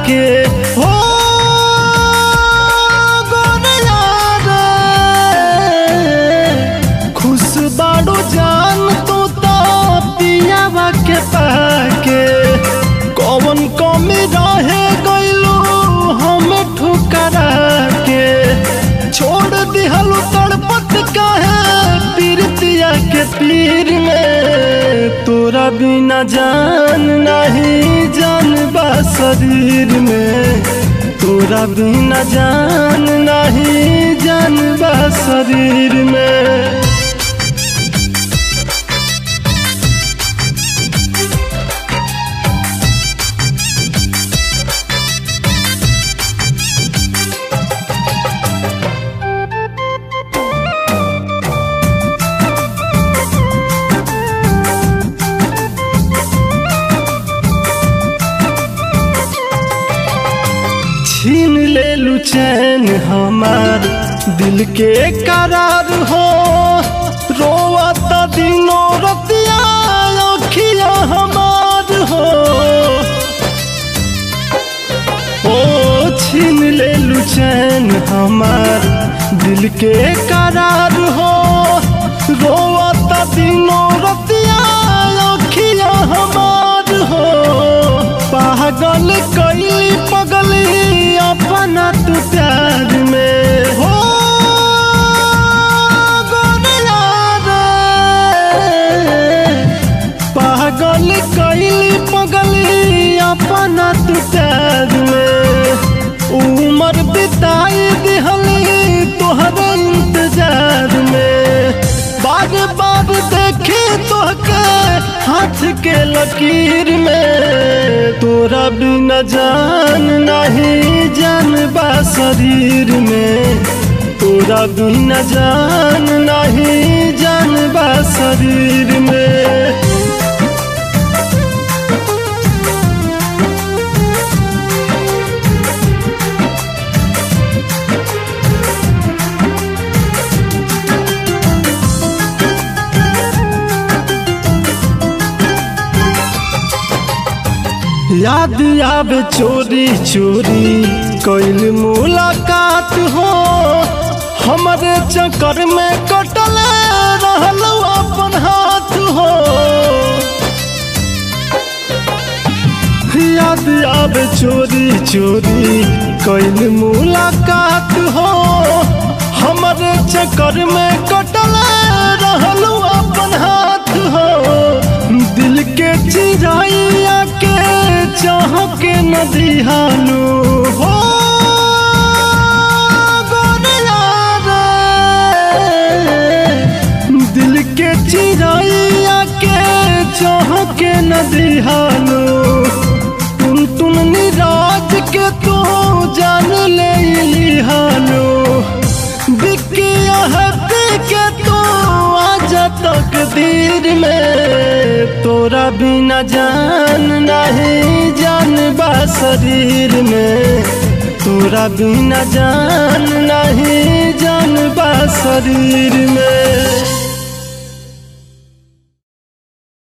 के हो गोरिया रे खुश बाड़ू जान तू तो पियावा के पाके कौन कमी रहे गइलू हम ठुकरा के छोड़ दिहलू तड़पत काहे पीरतिया के पीर में तोरा बिना जान नहीं जान बा शरीर में तोरा बिना जान नहीं जान बा शरीर में छीन ले लू चैन हमार दिल के करार हो रोवता दिनों रतिया अखिया हमार हो ओ छीन ले लू चैन हमार दिल के करार हो रोवता दिनों रतिया अखिया हमार हो पागल कैली पगली अपना तू प्यार में हो गोरिया रे पागल कैली पगली अपना तू प्यार में उम्र बिताई दिहली तोहरे इंतजार में बार बार देखे तोहके हाथ के लकीर में तोरा बिना जान नहीं जान बा शरीर में तोरा बिना जान नहीं जान बा शरीर में याद आवे चोरी चोरी कैल मुलाकात हो हमारे चक्कर में कटल रहल अपन हाथ हो याद आवे चोरी चोरी कैल मुलाकात हो हमारे चक्कर में कटल रहल अपन हाथ हो दिल के चिराइया के चाह के नदी हालू हो गोरिया रे दिल के चिराइया के चाह के नदी हालू तुम तुम निराज के तू जान ले लिहालू बिकिया हती के तू आजा तकदीर में तोरा बिना जान नहीं जान बा शरीर में तोरा बिना जान नहीं जान बा शरीर में